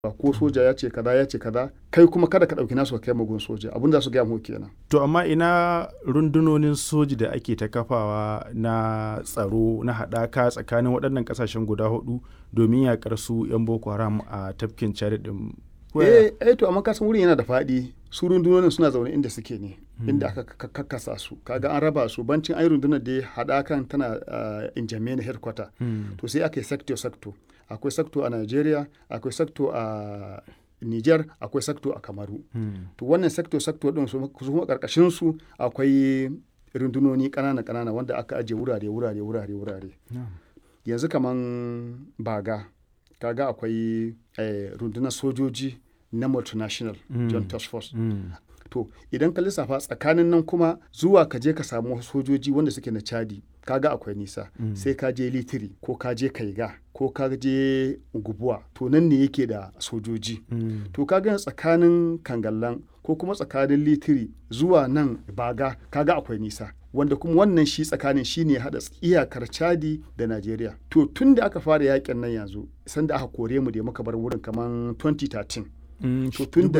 ko soja ya ce kaza ya ce kaza kai kuma kada ka ɗauki nasu ka kai magun soja abin da su gaya mu kenan To amma ina rundunonin soji da ake ta kafawa na tsaro na haɗaka tsakanin waɗannan ƙasashen guda hudu domin yaƙar su 'yan Boko Haram a tafkin Chad ɗin. eh eh to amma kasan wurin yana da faɗi su rundunonin suna zaune inda suke ne inda aka kakkasa su kaga an raba su bancin ai rundunar da haɗakan tana in Jamena headquarter to sai aka yi sector sector akwai sector a Nigeria akwai sector a Niger akwai sector a Kamaru to wannan sector sector din su kuma karkashin su akwai rundunoni ƙanana ƙanana wanda aka ajiye wurare wurare wurare wurare yanzu kaman baga kaga akwai rundunar sojoji na multinational joint task force to idan ka lissafa tsakanin nan kuma zuwa ka je ka samu sojoji wanda suke na chadi kaga akwai nisa sai ka je litiri ko ka je kaiga ko ka je gubuwa to nan ne yake da sojoji to kaga tsakanin kangallan ko kuma tsakanin litiri zuwa nan baga kaga akwai nisa wanda kuma wannan shi tsakanin shi ne haɗa iyakar chadi da najeriya to tun da aka fara yakin nan yanzu sanda aka kore mu da muka bar wurin kamar 2013 to tun